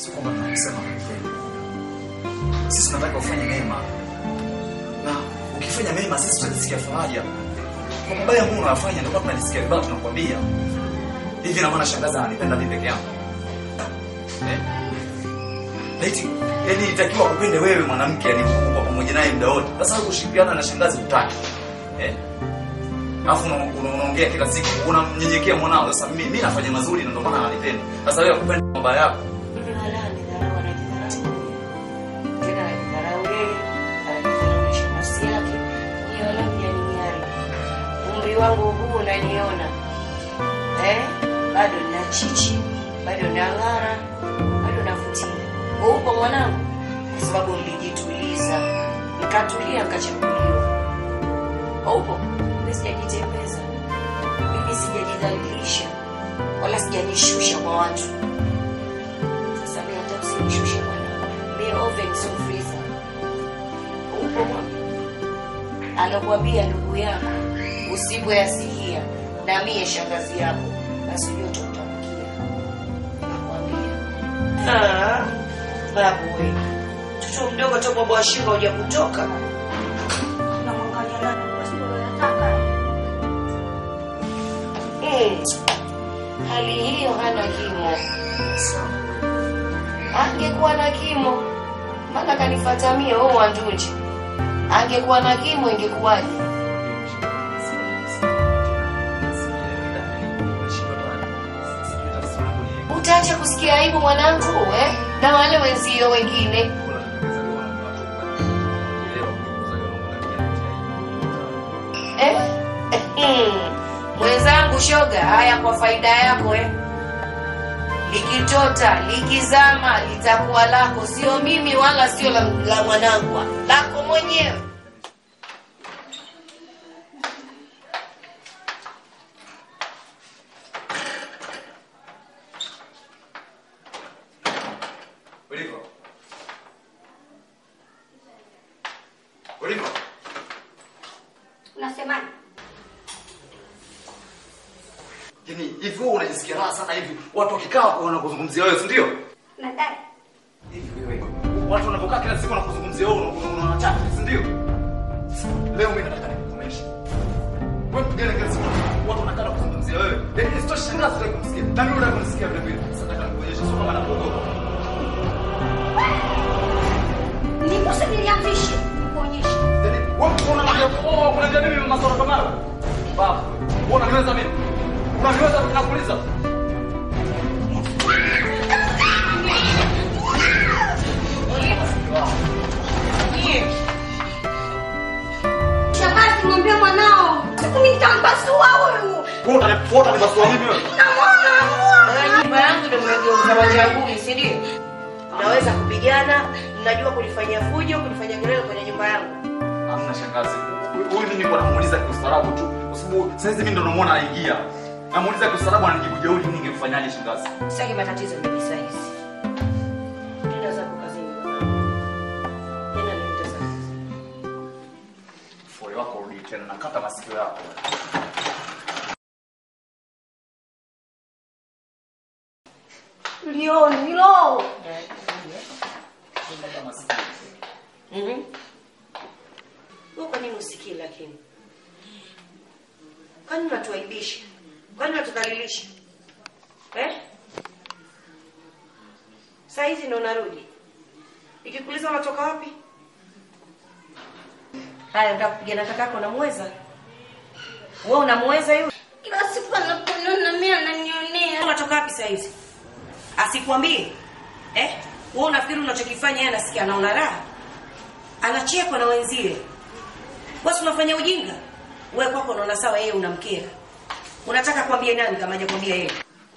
sio kwamba tunakusema kupenda. Sisi tunataka ufanye mema, na ukifanya mema sisi tutajisikia faraja. Kwa mabaya ambayo unayafanya ndio kama tunajisikia vibaya, tunakwambia hivi. Na maana shangazi ananipenda mimi peke yangu eh? Eti yani itakiwa kupende wewe mwanamke, yani kuwa pamoja naye muda wote. Sasa wewe kushirikiana na shangazi hutaki eh? Alafu una- una- unaongea kila siku, unamnyenyekea mwanao. Sasa mimi mimi nafanya mazuri na ndio maana ananipenda. Sasa wewe kupenda mabaya yako Mimi wala anidharau, anajidharau. Tena anajidharau yeye, anajidharaulisha nafsi yake. Ni wala mjaninyari. Umri wangu huu unaniona. Eh? Bado nina chichi, bado nang'ara, bado navutia. Upo mwanangu? Kwa sababu nilijituliza. Nikatulia nikachaguliwa. Upo? Mimi sijajitembeza. Mimi sijajidhalilisha. Wala sijajishusha kwa watu. Sasa mimi hata usinishushe bwana. Mimi oven so freezer. Upo mwana? Anakuambia ndugu yako usipoyasikia na mie shangazi yako basi ujue utakutamkia. Nakwambia. Ah, babu wewe. Mtoto mdogo tu baba wa shingo huja kutoka. Unamwangalia nani? Basi ndio unataka. Mm. Hali hiyo hana kimo. Angekuwa na kimo, maana kanifuata mie wewe wandunje. Angekuwa na kimo ingekuwaje? Utaacha kusikia aibu mwanangu eh? Na wale wenzio wengine. Eh? Mwenzangu shoga, haya kwa faida yako eh. Likitota, likizama litakuwa lako, sio mimi wala sio la, la mwanangu, lako mwenyewe. Ulivyo? Ulivyo? Unasemaje? Yaani hivi wewe unajisikia raha sana hivi watu wakikaa wanakuzungumzia wewe, si ndio? Nadai. Hivi wewe. Watu wanapokaa kila siku wanakuzungumzia wewe unaona unaona chafu, si ndio? Leo mimi nataka nikukomeshe. Wewe mgeni kila siku watu wanakaa kuzungumzia wewe. Yaani sio shangazi za kumsikia. Na mimi nataka kumsikia vile vile. Sasa nataka nikuonyeshe sio kama nakuogopa. Nikuse niliamrishe. Nikuonyeshe. Yaani wewe unaona oh kuna nini mimi masoro kama hayo? Baba, wewe unaniweza mimi? Unaniweza tunakuuliza? Shangazi, mwambie mwanao. Siku nitampasua huyu. Wewe utanifuata ni basi mimi wewe. Namwona, namwona. Wewe nyumba yangu ndio mmegeuza wajanguli, si ndio? Mnaweza kupigana, mnajua kulifanyia fujo, kulifanyia kelele kwenye nyumba yangu. Hamna shangazi. Huyu mimi nilikuwa namuuliza kiustaarabu tu. Kwa sababu sasa hivi mimi ndo namuona anaingia. Namuuliza kiustaarabu ananijibu jeuri mimi ningemfanyaje shangazi? Sitaki matatizo mimi saa hizi. Nenda zako kazini bwana. Nenda nenda zako. Fole wako rudi tena nakata masikio yako. Ndio, ndio. Nakata masikio. Mhm. Wewe kwa nini usikii lakini? Kwani unatuaibisha? Kwani unatudhalilisha? Eh? Saa hizi ndo unarudi. Ikikuuliza unatoka wapi? Haya, unataka kupigana na kakako unamweza? Wewe unamweza yule? Kila siku anaponiona mimi ananionea. Unatoka wapi saa hizi? Asikwambie. Eh? Wewe unafikiri unachokifanya yeye anasikia anaona raha? Anachekwa na wenzie. Wewe unafanya ujinga. Wewe kwako unaona sawa yeye unamkera. Unataka kuambia nani kama hajakwambia yeye?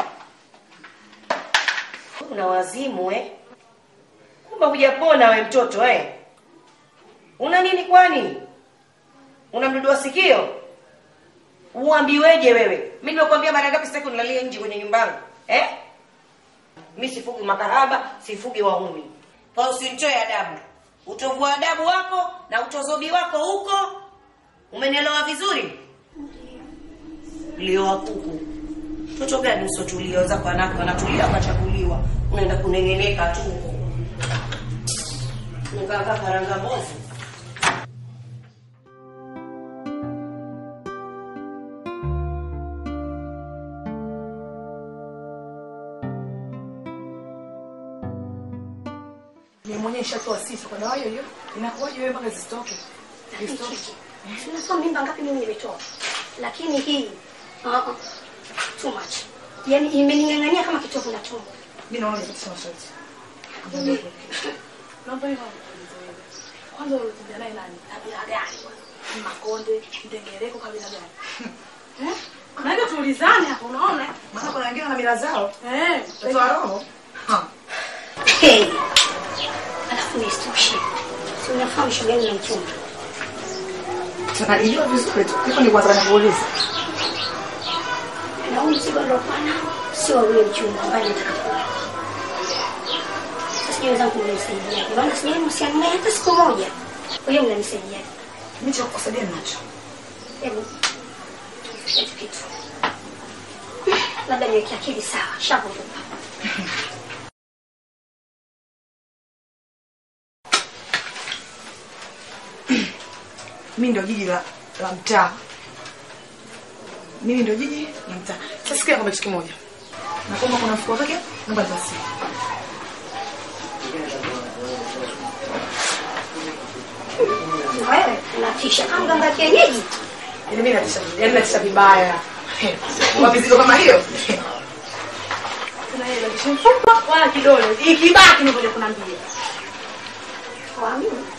Una wazimu eh? Kumbe hujapona we mtoto eh? Una nini kwani? Una mdudu wa sikio? Uambiweje wewe? Mimi nimekwambia mara ngapi sitaki unilalie nje kwenye nyumba yangu? Eh? Mimi sifugi makahaba, sifugi waumi. Kwa hiyo usinitoe adabu. Utovu wa adabu wako na utozobi wako huko. Umenielewa vizuri? Lio wa kuku. Mtoto gani usiotulia? Wenzako wanawake wanatulia wakachaguliwa, unaenda kunengeneka tu huko. Unakaa karanga mbovu. Mimi mwenyewe nishatoa sifa kwa dawa hiyo hiyo. Inakuwaje wewe mpaka zisitoke? Zisitoke. Unasema mimba ngapi mimi nimetoa, lakini hii uh -uh. too much, yaani imening'ang'ania kama kitovu na tumbo. Mimi naona nipitisha masharti. Naomba hiyo nikuulize wewe. Kwanza ulitembea naye nani? Kabila gani? Makonde, Ndengereko kabila gani? Eh? Naenda tuulizane hapo unaona? Maana kuna wengine wana mila zao. Eh, Watoto wa roho. Ha. Hey. Alafu nisitoshe, si unafahamu shoga yangu na mchumba Tunajijua vizuri tu. Hivyo ni kwanza nakuuliza. na huu mzigo aliokuwa nao sio wa ule mchumba ambaye nataka kuoa. Sasa sijui wenzangu mnanisaidiaje, maana sijawahi mahusiano naye hata siku moja. Kwa hiyo mnanisaidiaje? Mimi cha kukusaidia ninacho. Hebu kitu kitu, labda niweke akili sawa, shavuruka. Mimi ndio jiji la la mtaa. Mimi ndio jiji la mtaa. Sasa sikia kwamba kitu kimoja. Na kama kuna mfuko wake, naomba basi. Wewe unatisha kama mganga wa kienyeji. Yaani mimi natisha, yaani natisha vibaya. Kwa mizigo kama hiyo. kuna yeye lakini mfupa wala kidole. Ikibaki ndio kuna mbili. Waamini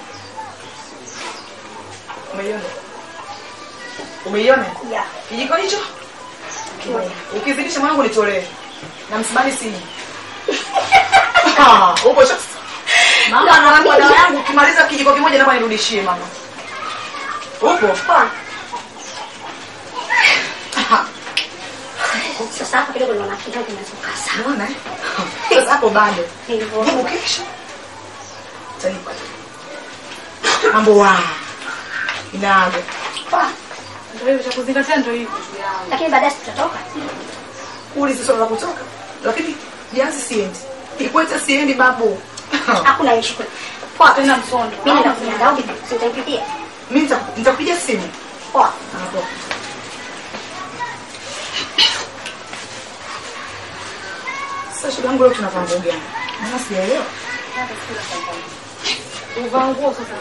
Umeiona? Umeiona? ya Kijiko hicho? kimoja. Ukizidisha mwanangu nitolee. Na msibani sini. Ah, uko sasa. Mama anaambia dawa yangu ukimaliza kijiko kimoja naomba nirudishie mama. Upo? Poa. Sasa hapa kidogo naona kidogo kinazokaa sawa. Unaona? eh? Sasa hapo bado. Nilivyo. Jibu kesho. Tanipa. Mambo wa. Inaga. Poa. Ndio hiyo cha kuzingatia ndio hiyo juu yangu. Lakini baadaye tutatoka. Ulizi swala la kutoka. Lakini janzi siendi. Ikweta siendi babu. Hakuna issue kule. Poa. Tena msondo. Mimi nakuja ndao si utanipitia. Mimi nita- nitakupigia simu. Poa. Hapo. Sasa shida yangu leo tunavaa nguo gani? Maana sijaelewa. Uvaa nguo sasa.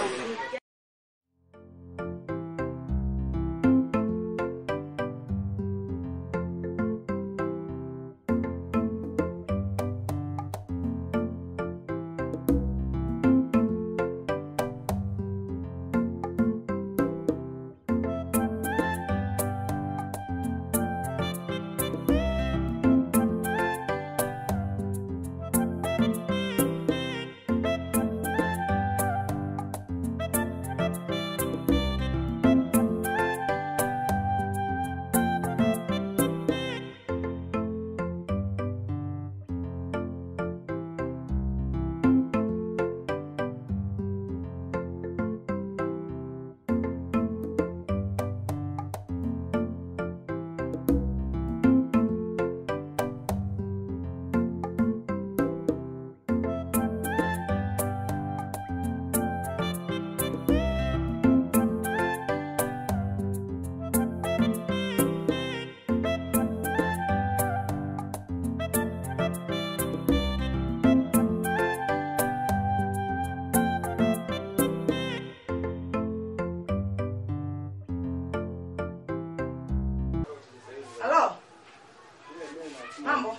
Halo? Mambo?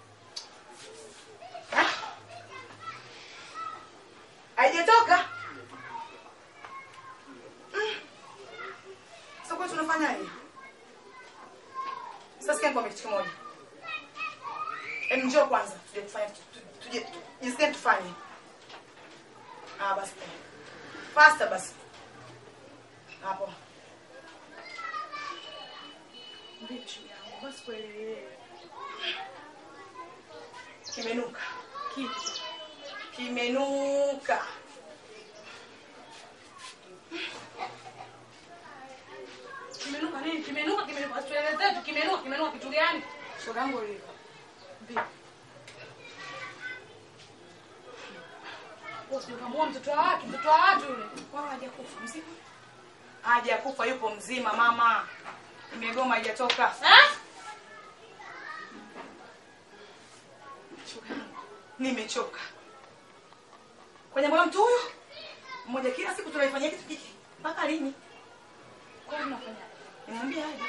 Ah? Haijatoka? Mm. Sasa kwa tunafanya hivi. Sasa sikia nikwambie kitu kimoja. Em, njoo kwanza tuje kufanya tuje jisikie tufanye. Ah, basi. Faster basi. Hapo. Bichi yangu. Basi kuelewe. Kimenuka. Kitu. Kimenuka. Kimenuka nini? Kimenuka kimenuka. Tuelezee tu kimenuka kimenuka kitu gani? Shoga yangu Oliva. Vipi? Wewe sio kama mtoto wa watu, mtoto wa watu yule. Wao hajakufa mzima. Hajakufa yupo mzima mama. Imegoma haijatoka. Shoga yangu, Nimechoka. Kwenye moyo mtu huyo mmoja kila siku tunaifanyia kitu hiki. Mpaka lini? Kwa nini unafanya? Nimwambia aje.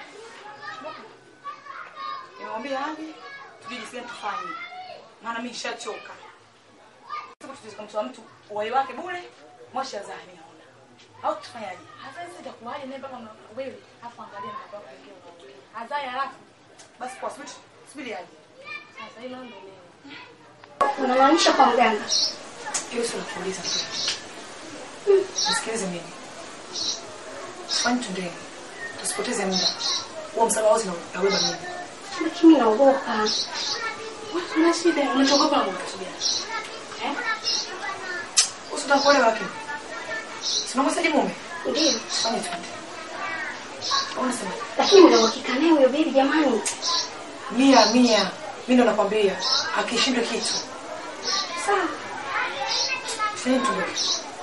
Nimwambia aje. Tujue jinsi gani tufanye. Maana mimi nishachoka. Sasa tuweze kumtoa mtu uhai wake bure. Moshi azaa mimi naona. Au tufanyaje? Hata sisi itakuwaje naye mpaka una- wewe afu angalia mtoto wako wengine unaongea. Hazai halafu Basi kwa subiri subiri aje. sasa hilo ndio nini? Unamaanisha kwa mganga? Hiyo sio kuuliza tu. Nisikilize mimi. Fanya tuendelee. Tusipoteze muda. Huo msamaha wote na ubeba mimi. Lakini naogopa. Wewe una shida, unachogopa na kutulia. Eh? Usitaka kuolewa wapi? Sina msaji mume. Ndio. Fanya tuende. Unasema Lakini mna uhakika naye huyo bibi jamani? mia mia. Mimi ndo nakwambia akishindwa kitu. Sawa. Fanya tuondoke.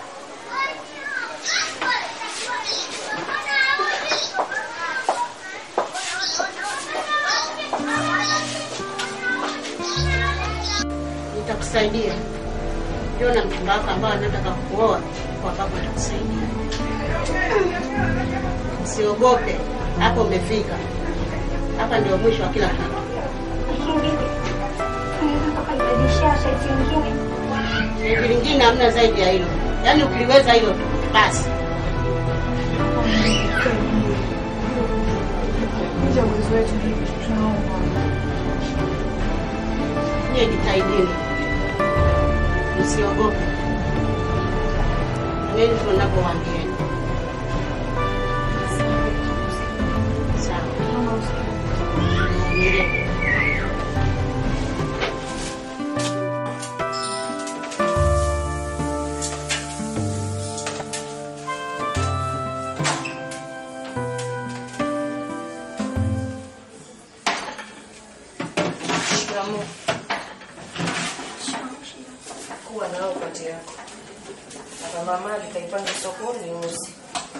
nitakusaidia. Ndio na mchumba wako ambao anataka kuoa kwa sababu atakusaidia. Usiogope, hapo umefika. Hapa ndio mwisho wa kila kitu. Lakini bibi, unaweza mpaka nibadilishia shaiti nyingine? Shauri lingine hamna zaidi ya hilo, yaani ukiliweza hilo tu basi. Nje uwezo wetu tunaomba. Nyie jitahidini, msiogope. Nini tunavyowaambieni. Sawa. Vumilie. Shikamoo. Kuwa nao kati yako. Na kama mali kaipanga sokoni uzi.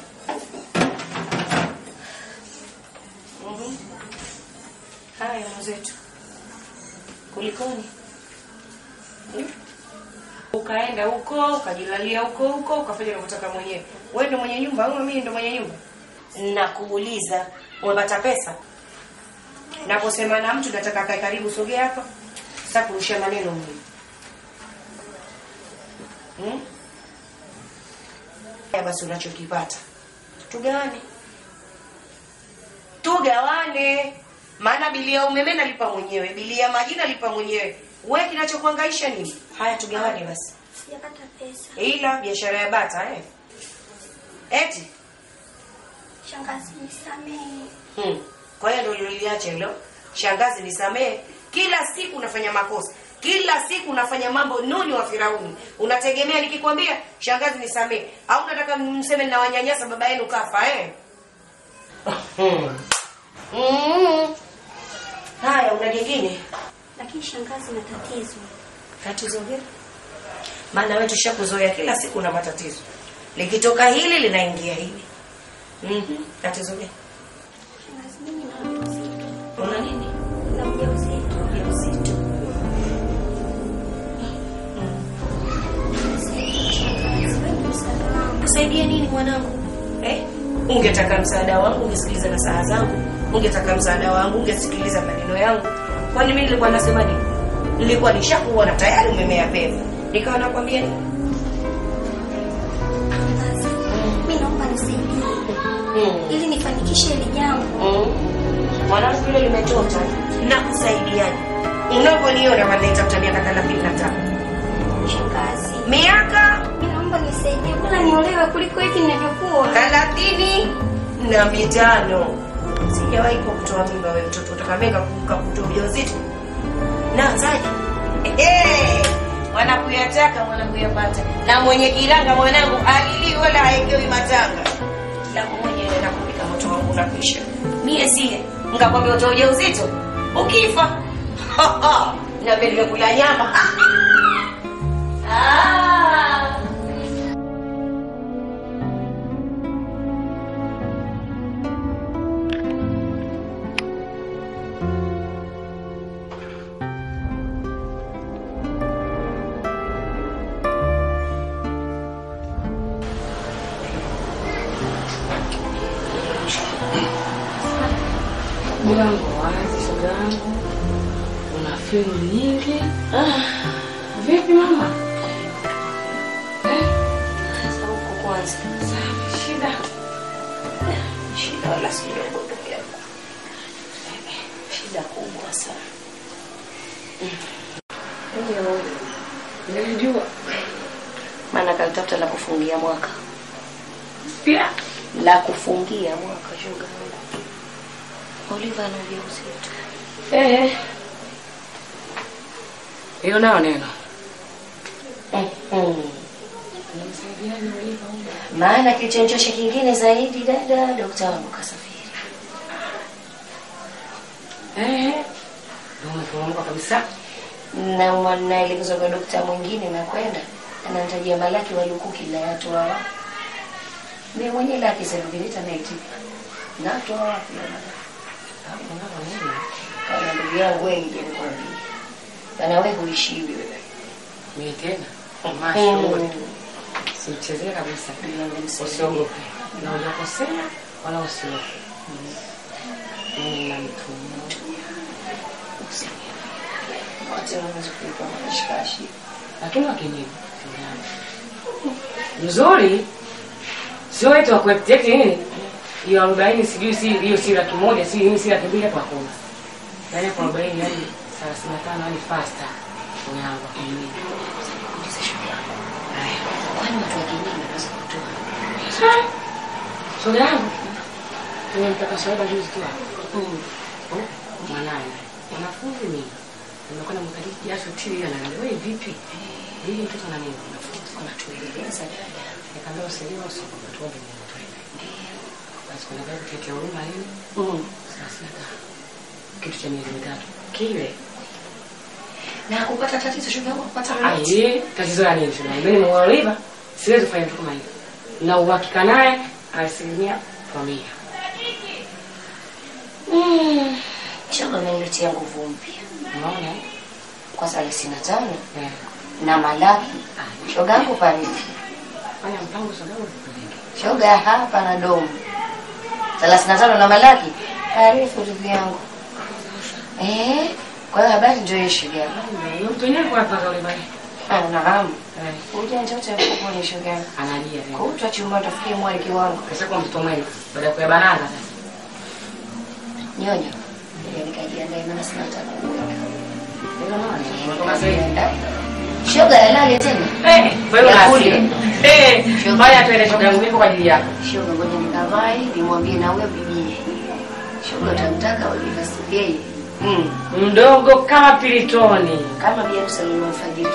Mhm. Haya mwenzetu. Kulikoni? Hmm? Ukaenda huko, ukajilalia huko huko, ukafanya unavyotaka mwenyewe. Wewe ndo mwenye nyumba au mimi ndo mwenye nyumba? Nakuuliza, umepata pesa? Naposema na mtu nataka kae karibu, sogea hapa. Sasa kurusha maneno mimi. Hmm? Ya basi unachokipata. Tugawane. Tugawane. Maana bili ya umeme nalipa mwenyewe, bili ya maji nalipa mwenyewe. Wewe kinachokuhangaisha nini? Haya tugawane basi. Sijapata pesa. Ila biashara ya bata eh. Eti. Shangazi nisamehe. Hmm. Kwa hiyo ndio uliloliacha hilo. Shangazi nisamee. Kila siku unafanya makosa. Kila siku unafanya mambo nuni wa Firauni. Unategemea nikikwambia shangazi nisamee au unataka mseme na wanyanyasa baba yenu kafa eh? Hmm. Mm. Haya, una jingine? Lakini shangazi na tatizo. Tatizo gani? Maana wewe tushakuzoea kila siku na matatizo. Likitoka hili linaingia hili. Mhm. Tatizo gani? Shangazi mimi na ujauzito. Una nini? Na ujauzito. Ujauzito. Shangazi, wewe ni msaada wangu. Kusaidia nini mwanangu? Eh? Ungetaka msaada wangu, ungesikiliza na saa zangu. Ungetaka msaada wangu, ungesikiliza maneno yangu. Kwani mimi nilikuwa nasema nini? Nilikuwa nishakuona tayari umemea pesa. Nikawa nakwambia nini? Shangazi, mimi naomba nisaidie Mm. ili nifanikishe hili jambo. Mm. Mwanangu hilo limetota na kusaidiaje? Unavyoniona wanaitafuta miaka 35. Shangazi, Miaka mimi naomba nisaidie, bora niolewe kuliko hivi ninavyokuwa. thelathini na mitano. Sijawahi kwa kutoa mimba wewe mtoto utakameka kuka kutoa ujauzito. Naanzaje? Ehe. Wanakuyataka wanakuyapata. Na mwenye kiranga mwanangu alili wala haekewi matanga. La mwenye nakupika moto wangu unakwisha. Mie sie ngakwambia utoa ujauzito. ukifa niambie nimekula nyama Ah. Mlango wazi, shoga yangu, una filu nyingi. Ah, vipi mama? Eh, Sasa huko kwanza safi, shida shida wala si ndogo ndugu yangu shida kubwa sana hiyo nilijua maana kalitafuta la kufungia mwaka pia la kufungia mwaka shoga yangu Oliva ana ujauzito eh, hiyo nayo neno Mhm. maana kilichonichosha kingine zaidi dada dokta wangu kasafiri eh, ndio umeporomoka kabisa. na mwa- naelekezwa kwa dokta mwingine na kwenda ananitajia malaki walukuki nayatoa wapi mi mwenye laki seruvilita naitipa natoa wapi ya malaki kana ndugu yangu wengi nikwambia kana we huishiwi wewe Mimi tena mashuhuri, simchezee kabisa, usiogope na hujakosea wala usiogope. Mimi na mtu mmoja wote wanaweza kuipa mashikashi lakini wakinibu mzuri, sio wetu wa kueteti nini hiyo arobaini, sijui si hiyo si laki moja, si hiyo si laki mbili, hapo hakuna. Yaani hapo arobaini hadi thelathini na tano hadi fasta unyango wakinibu kwani watu wa kijiji wanaweza kutoa shoga yangu tumempeka shahada juzi tu hapa. Oh, mwanaye mwanafunzi mimi nimekwenda mkadiki jasho tili ananiambia wewe vipi hii mtoto na nini mwanafunzi wanatueleza dada nikamwambia usiliwe usiogope tuombe Mungu twende basi kuna gari kutetea huruma nini Mm. thelathini na tano kitu cha miezi mitatu kile na kupata tatizo shoga yangu kupata aye tatizo la nini shoga yangu mimi nimeuliva siwezi kufanya kitu kama hivyo na uhakika naye asilimia kwa mia Mm. shoga ameniletea nguvu mpya unaona eh? kwa thelathini na tano Eh. na malaki shoga yangu parifu fanya mpango shoga yangu nikupeleke shoga hapa na domu thelathini na tano na malaki parifu ndugu yangu eh kwa hiyo habari ndio hiyo shoga yangu Huyo mtu wenyewe alikuwa anataka ule bali. Ah, nafahamu Eh, ujanja wote kuponi shoga yangu Analia tena. kutwa chumba tafikie mwali kiwango Sasa kwa mtoto mwema baada ya kuyabanana sasa. nyonyo ndio nikajiandae maana sina hata kuoga. Ndio maana unatoka sasa hivi. shoga ya lale tena Eh, kwa hiyo Ya basi. kule. Eh, Shoga. baya tuende shoga yangu nipo kwa ajili yako. shoga ngoja nikavae nimwambie na wewe bibie shoga utamtaka Oliva Sigei mm. Mdogo kama pilitoni. kama bi harusi alimfadhili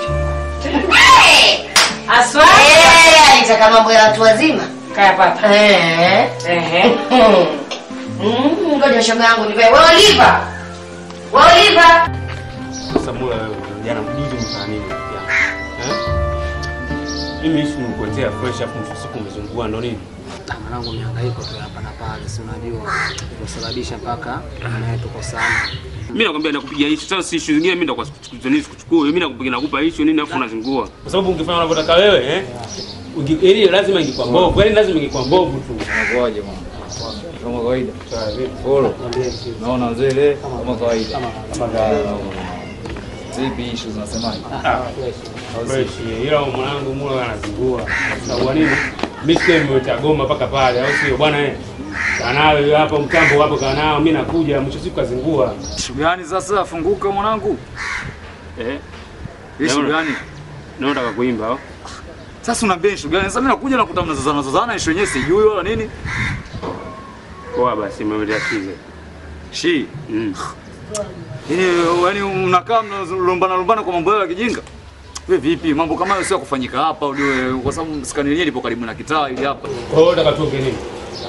Aswa. eh alitaka mambo ya watu wazima Kaya papa. eh Ehe. Mm, ngoja shoga yangu nivae wewe Oliva wewe Oliva Sasa mbona wewe jana mjuzi umefanya nini rafiki yangu? Eh? Mimi ishi nikuletea fresh afu mwisho wa siku umezungua ndo nini? mwanangu mihangaiko tu hapa na pale, si unajua kusababisha mpaka naye tuko sana. Mimi nakwambia nakupigia issue. Sasa si issue zingine mimi ndo kwa kuchukua. Mimi nakupigia nakupa issue nini afu unazingua. Kwa sababu ungefanya unavyotaka wewe eh? Unge- Ili lazima ingekuwa mbovu. Yaani lazima ingekuwa mbovu tu. Ngoje bwana. Kama kawaida. Polo. Naona wazee kama kawaida. Kama kawaida. Zipi issue zinasemaje? Fresh. Ila mwanangu mula anazingua. Sababu nini? Mimi sio nimeweta goma mpaka pale au sio bwana eh? Kanawe hapo mtambo hapo kanao mimi nakuja mwisho siku kazingua. Issue gani sasa? Funguka mwanangu. Eh? Issue Naona- gani? Naona nataka kuimba au? Sasa unaambia issue gani? Sasa mimi nakuja nakuta mnazozana zozana issue yenyewe sijui wala nini. Poa basi mmeletea chize. Shi. Mm. Yaani yaani mnakaa mnalumbana lumbana kwa mambo yao ya kijinga. Wewe vipi? Mambo kama hayo sio kufanyika hapa ujue kwa sababu skani yenyewe ipo karibu na kitaa ili hapa. Kwa hiyo nataka tuongee nini?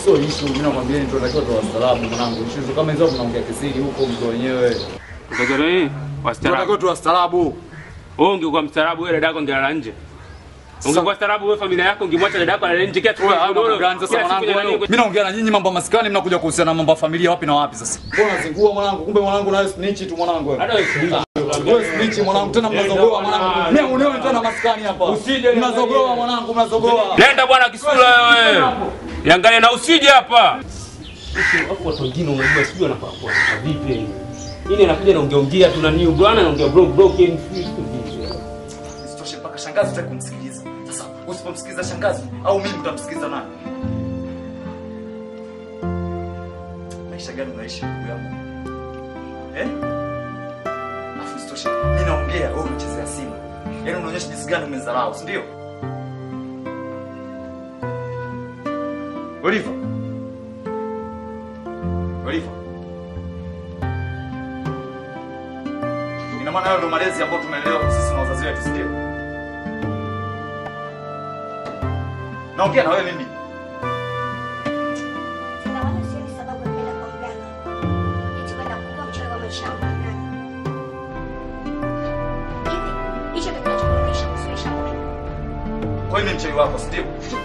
sio issue. Mimi nakwambia ni tunatakiwa tu wastaarabu mwanangu. Issue kama hizo mnaongea kisiri huko mko wenyewe. Utakiwa nini? Wastaarabu. Tunatakiwa tu wastaarabu. Wewe ungekuwa mstaarabu wewe dada yako ungelala nje. Ungekuwa staarabu wewe familia yako ungemwacha dada yako alale nje kila siku. Wewe haya mambo godoro, gani sasa kila siku mwanangu? nyanya wewe? nini? Mimi naongea na nyinyi mambo ya maskani, mnakuja kuhusiana na mambo ya familia wapi na wapi sasa? Mbona zingua mwanangu? Kumbe mwanangu nawe snitch tu mwanangu wewe. Hata wewe snitch. Wewe snitch mwanangu tena mnazogoa mwanangu. Mimi unewe tena maskani hapa. Usije Mnazogoa mwanangu, mnazogoa. Nenda bwana kisula wewe. Yangalia na usije hapa. Hapo watu wengine unajua sijui wanafaa kwa vipi. Yeye anakuja naongeongea tu na new bwana anaongea bro broken Isitoshe mpaka shangazi utaki kumsikiliza. Sasa usipomsikiliza shangazi au mimi mtamsikiliza nani? Maisha gani unaishi ndugu yangu? Eh? Afu isitoshe mimi naongea wewe unachezea simu. Yaani unaonyesha jinsi gani umezarau, si ndio? Oliver. Oliver. Ina maana hayo ndo malezi ambayo tumelelewa sisi na wazazi wetu, si ndio? Naongea na wewe mimi. Tena wala sioni sababu ya kwenda kwa mganga. Eti kwenda kuwa mchawi wa maisha yangu ni nani? Hivi, hicho ndio kinachokurudisha kusuisha moyo. Kwa hiyo mimi mchawi wako, si ndio?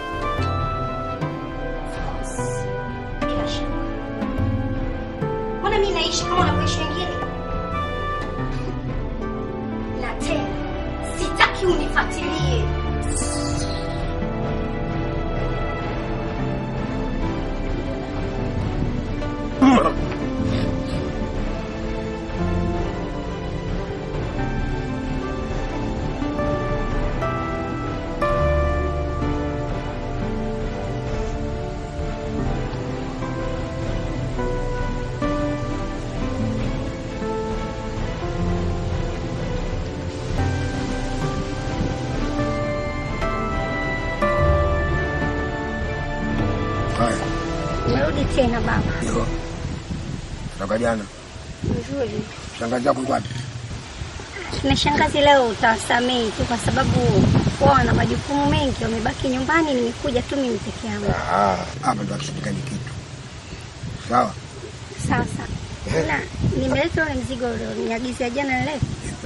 Bila shaka. Mbona mimi naishi kama wanavyoishi wengine? Na tena sitaki unifuatilie. Haya, Umerudi tena baba. ndio. Toka jana. Nzuri. Shangazi yako yuko wapi? Na shangazi leo utawasamehe tu kwa sababu wao wana majukumu mengi, wamebaki nyumbani, nimekuja tu mimi peke yangu. Ah, hapa ndo akishindikani kitu. Sawa. Sasa na nimeleta ule mzigo ulioniagizia jana leo.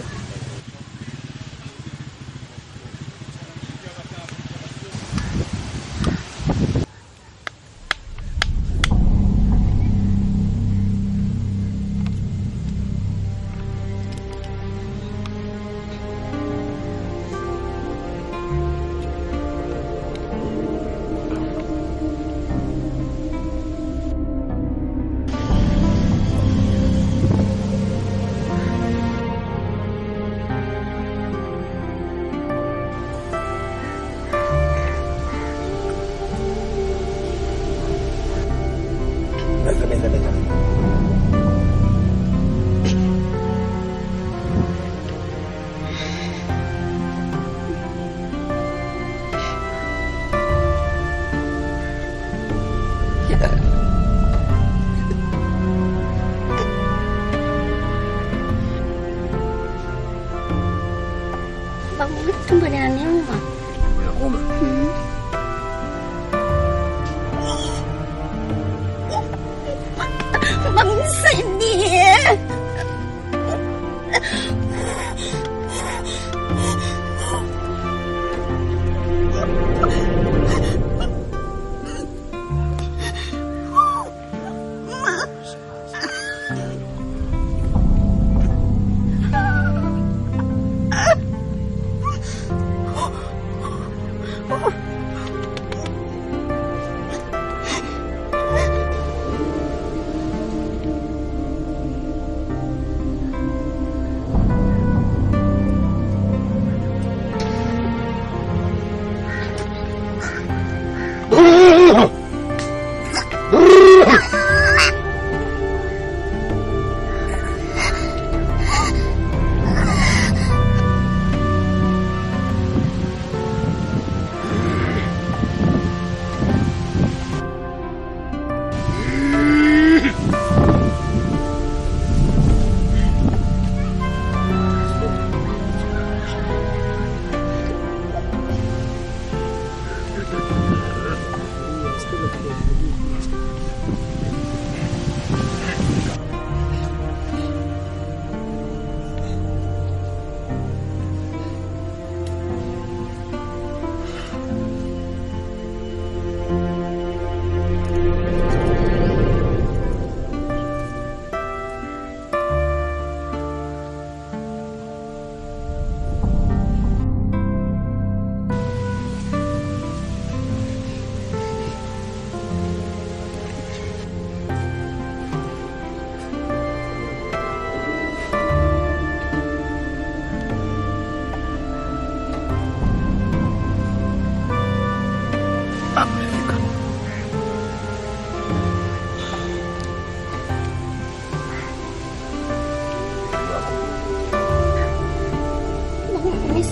Meza, meza, meza. Babu, tumbo linaniuma. Unakuuma? Babu, nisaidie.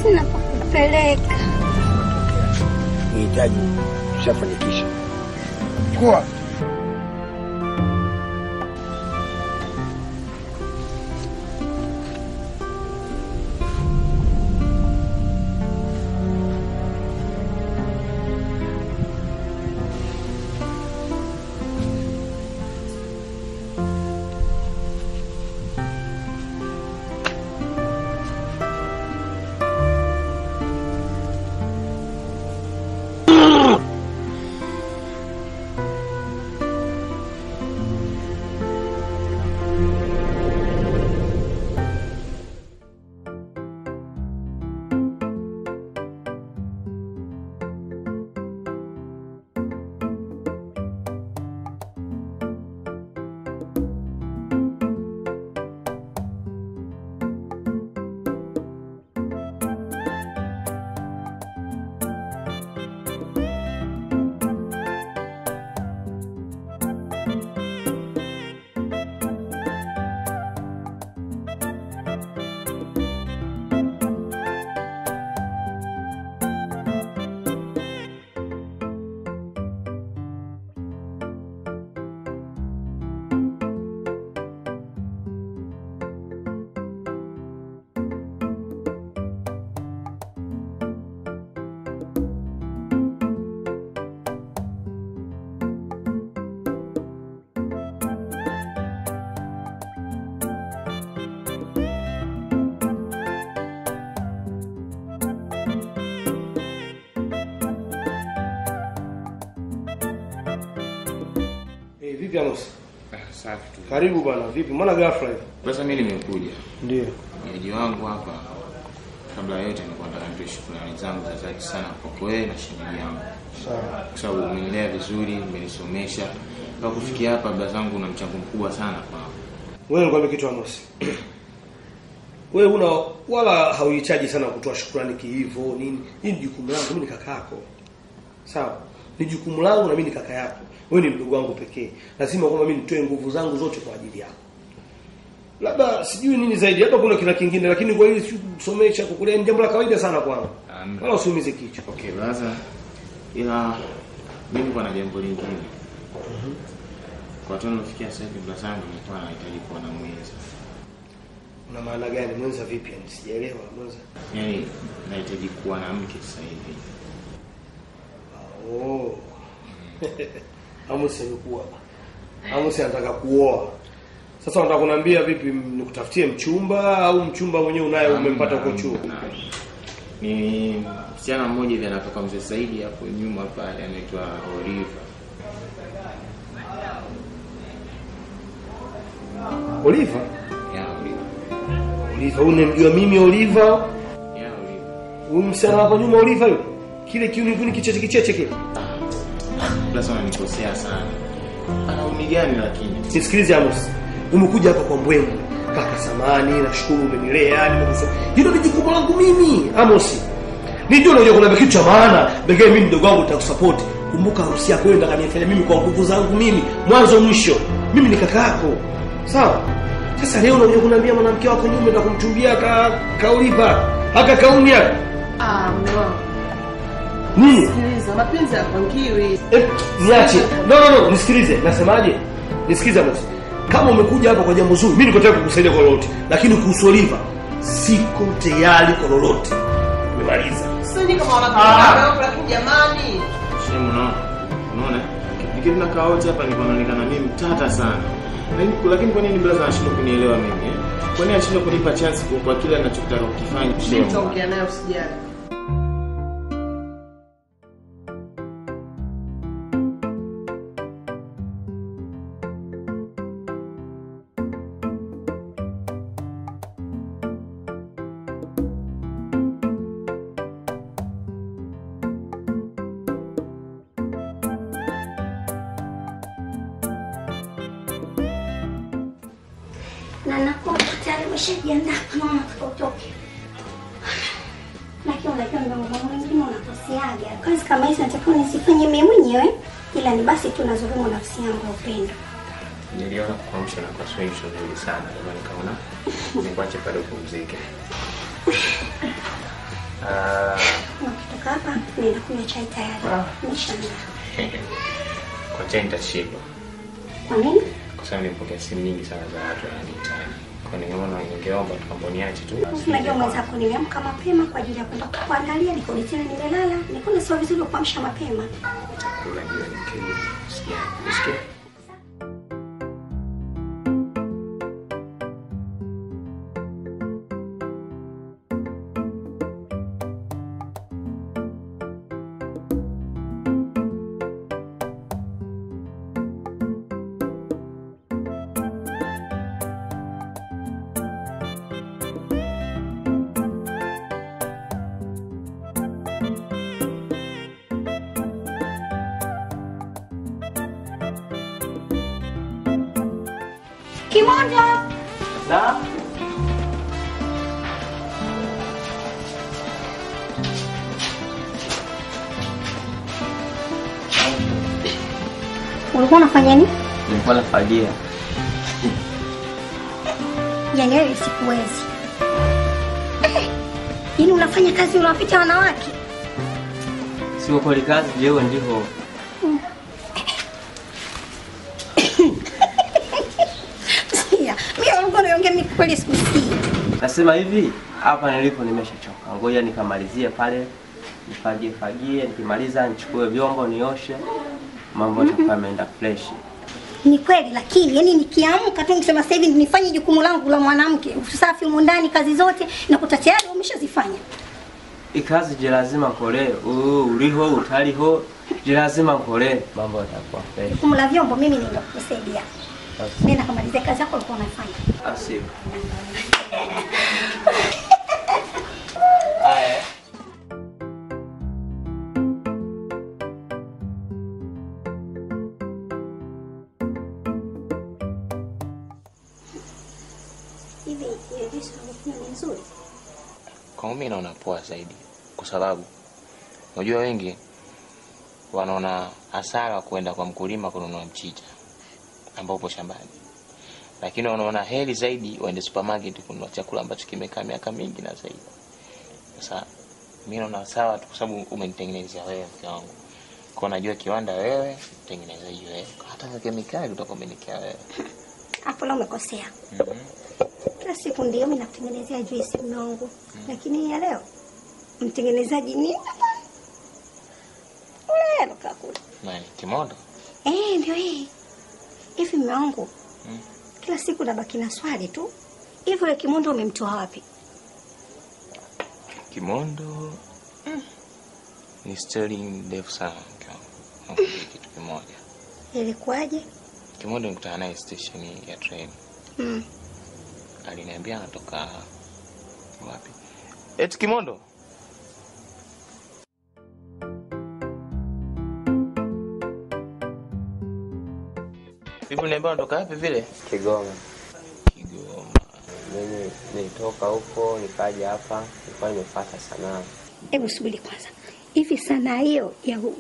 sina pa kupeleka. Nihitaji tushafanikisha. Chukua. Eh, vipi Amos? Safi tu. Karibu bwana. Vipi? Mbona ghafla hivi? Sasa mimi nimekuja. Ndio. Mwenyeji wangu hapa kabla ya yote nilikuwa nataka nitoe shukrani zangu za dhati sana kwako wewe na shemeji yangu. Sawa. Kwa sababu umenilea vizuri, umenisomesha. Kwa kufikia hapa baba zangu una mchango mkubwa sana kwangu. Wewe nikwambie kitu Amos. Wewe una wala hauhitaji sana kutoa shukrani kiivo nini. Hii ni jukumu langu, mimi ni kaka yako. Sawa? Ni jukumu langu na mimi ni kaka yako. Wewe ni mdogo wangu pekee. Lazima kwamba mimi nitoe nguvu zangu zote kwa ajili yako. Labda sijui nini zaidi, hata kuna kila kingine lakini kwa hili si kusomesha kukulea ni jambo la kawaida sana kwangu. Amen. Wala usiumize kichwa. Okay, basi ila mimi kwa na jambo lingine. Kwa tano nafikia sasa hivi baba zangu nilikuwa nahitaji kuwa na mwenza. Una maana gani mwenza vipi? Yani sijaelewa mwenza. Yaani nahitaji kuwa na mke sasa hivi. Oh. Amos amekuwa. Amos anataka kuoa. Sasa unataka kuniambia vipi m- nikutafutie mchumba au mchumba mwenyewe unaye umempata huko chuo? Ni msichana mmoja hivi anatoka mzee Saidi hapo nyuma pale anaitwa Oliva. Oliva? Ya Oliva. Oliva, unamjua mimi Oliva? Ya Oliva. Huyu msichana hapo nyuma Oliva yule. Kile kiuni kuni kicheche kicheche kile. Plus ananikosea sana. Ana umi gani lakini? Nisikilize Amos. Umekuja hapa kwa mbwengu. Kaka samani, nashukuru umenilea, nimekusoma. Hilo ni jukumu langu mimi, Amos. Nijua unakuja kuna kitu cha maana, pekee mimi mdogo wangu nitakusupport. Kumbuka harusi yako wewe ndaka nifanya mimi kwa nguvu zangu mimi, mwanzo mwisho. Mimi ni kaka yako. Sawa? Sasa leo unakuja kuniambia mwanamke wako nyume na kumchumbia ka kaulipa. Haka kauni yako. Ah, mume wangu. Nini? Sikiliza, mapenzi hayapangiwi. Eh, niache. No no no, nisikilize. Nasemaje? Nisikize Amos. Kama umekuja hapa kwa jambo zuri, mimi niko tayari kukusaidia kwa lolote. Lakini kuhusu Oliva, siko tayari kwa lolote. Nimemaliza. Sasa ni kama Ah. wanapenda lakini jamani. Shemu unaona? Unaona? Nikiwa tunakaa wote hapa nilikuwa naonekana mimi mtata sana. Lakini lakini kwa nini brother anashindwa kunielewa mimi? eh? Kwa nini anashindwa kunipa chance kwa, kwa kile anachotaka kukifanya? Mimi Shemu. nitaongea naye usijali. na nakuwa tayari umeshajiandaa kama unataka utoke. Lakini unajua mdogo wangu wengine unakosiaga. Kazi kama hizi natakiwa nisifanye mimi mwenyewe ila ni basi tu nazulumu nafsi yangu ya upendo. Niliona kuamsha na kwa swing nzuri sana. Ndio maana nikaona nikuache pale upumzike. Ah, Ukitoka hapa nenda kunywa chai tayari. Nimeshangaa. Kwa chai nitashindwa. Kwa nini? Kwa sababu nimepokea simu nyingi sana za watu wananihitaji. Kwa ningeona ningeomba tukamboniache tu. Unajua mwenzako nimeamka mapema kwa ajili ya kwenda kuangalia, nikodi tena nimelala, nikaona sio vizuri kuamsha mapema. Kula jioni kirudi. Sikia. Sikia. Kimondo! na Ulikuwa unafanya nini? nilikuwa nafagia. Yaani wewe sikuwezi. Eh, Yaani unafanya kazi unawapita wanawake? Sio kweli kazi leo ndivyo. Sikia, mimi ulikuwa unaongea mimi kweli sikusikii. Nasema hivi, hapa nilipo nimeshachoka. Ngoja nikamalizie pale, nifagie fagie, nikimaliza nichukue vyombo nioshe, mambo yatakuwa yameenda fresh. Ni kweli lakini yani nikiamka tu nikisema sasa hivi nifanye jukumu langu la mwanamke, usafi humu ndani, kazi zote nakuta tayari umeshazifanya. Ikazi je lazima nkole, uh, uliho utaliho, je lazima nkole, mambo yatakuwa fresh. Jukumu la vyombo mimi ndio kusaidia. Basi, Nenda kamalizie kazi yako ulikuwa unafanya. Asio. Haya. Hivi ile juice unayokunywa ni nzuri? Kwangu mimi naona poa zaidi, kwa sababu unajua wengi wanaona hasara kuenda kwa mkulima kununua mchicha ambao upo shambani, lakini wanaona heri zaidi waende supermarket kununua chakula ambacho kimekaa miaka mingi na zaidi. Sasa mimi naona sawa tu, kwa sababu umenitengenezea wewe, mke wangu, kwa najua kiwanda wewe, mtengenezaji wewe, hata kwa kemikali utakuwa umenikia wewe. Hapo leo umekosea. Kila siku ndio mimi nakutengenezea juice mume wangu. Lakini ya leo mtengenezaji ni ule alokaa kule. Nani? Kimondo? Eh, ndio hii. Hivi mume wangu Mm. kila siku nabaki na swali tu. Hivi ule kimondo umemtoa wapi? Kimondo mm. ni stori ndefu sana mke wangu. Nakwambia kitu kimoja. Ilikuwaje? Kimondo nikutana naye stesheni ya treni, Mm. aliniambia anatoka wapi? Eti Kimondo, vipi? Uniambia anatoka wapi vile? Kigoma. Kigoma. Mimi nilitoka huko nikaja hapa, nilikuwa nimefuata sanaa. Hebu subiri kwanza. Hivi sanaa hiyo ya u...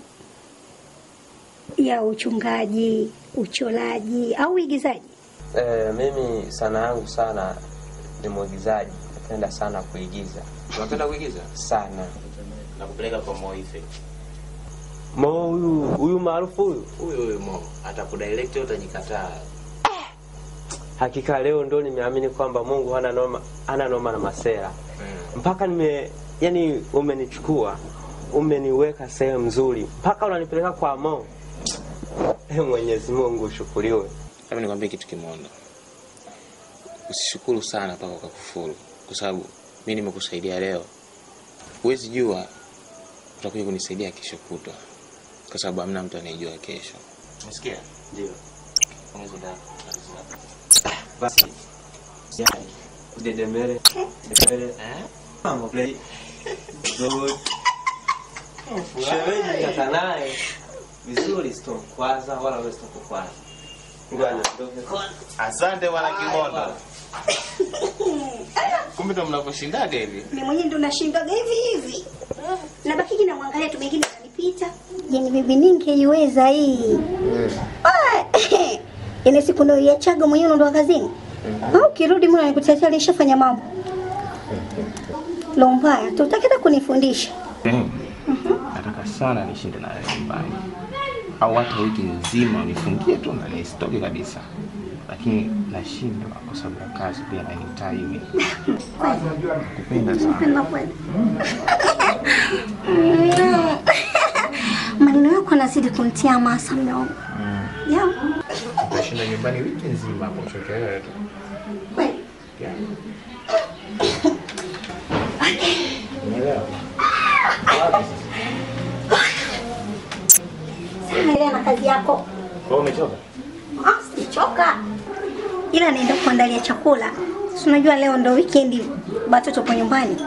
ya uchungaji, uchoraji au uigizaji? E, mimi sanaa yangu sana ni mwigizaji, napenda sana kuigiza Unapenda kuigiza sana. na kupeleka kwa Moife. Mo huyu huyu maarufu huyu, Huyo huyo Mo atakudirect, utajikataa. hakika leo ndo nimeamini kwamba Mungu hana noma, hana noma na masera mpaka nime yani, umenichukua umeniweka sehemu nzuri mpaka unanipeleka kwa Mo. E, Mwenyezi Mungu ushukuriwe. Hebu nikwambie kitu kimoja, usishukuru sana mpaka ukakufuru, kwa sababu mi nimekusaidia leo, huwezi jua utakuja kunisaidia kesho kutwa, kwa sababu hamna mtu anayejua kesho. Umesikia? Ndio. Ongeza dawa. Basi. Yani, udedemere. Dedemere. Mambo play. Good. Shemeji kaka naye vizuri sitomkwaza wala wewe sitakukwaza. Ngoja niondoke kwanza. Asante bwana Kimondo. Kumbe ndo mnavyoshindaga hivi. Mimi mwenyewe ndo nashindaga hivi hivi. Nabakiki na mwangalia tu mengine yananipita. Yaani bibi ningeiweza hii. Ah, Ile siku ndo iachaga mwenyewe ndo kazini. Au kirudi mwana nikutetea alishafanya mambo. Lo mbaya, tutaki hata kunifundisha. Yaani, nataka sana nishinde na wewe nyumbani, au hata wiki nzima unifungie tu na nisitoke kabisa, lakini nashindwa kwa sababu ya kazi pia na time. Nakupenda sana. Napenda kweli. Mm. Maneno yako yanazidi kumtia hamasa mume wangu. Yeah. Utashinda nyumbani wiki nzima hapo uchoke wewe tu. Kweli. Yeah. Umeelewa? Sasa endelea na kazi yako. Kwa umechoka? Ah, sichoka. Ila naenda kuandalia chakula. Si unajua leo ndo weekend, watoto po nyumbani.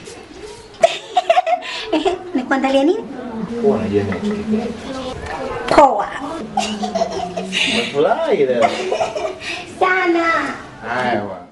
Ehe, Nikuandalia nini? Huwa unajua ninachokipenda. Poa. Umefurahi leo? Sana. Haya bwana.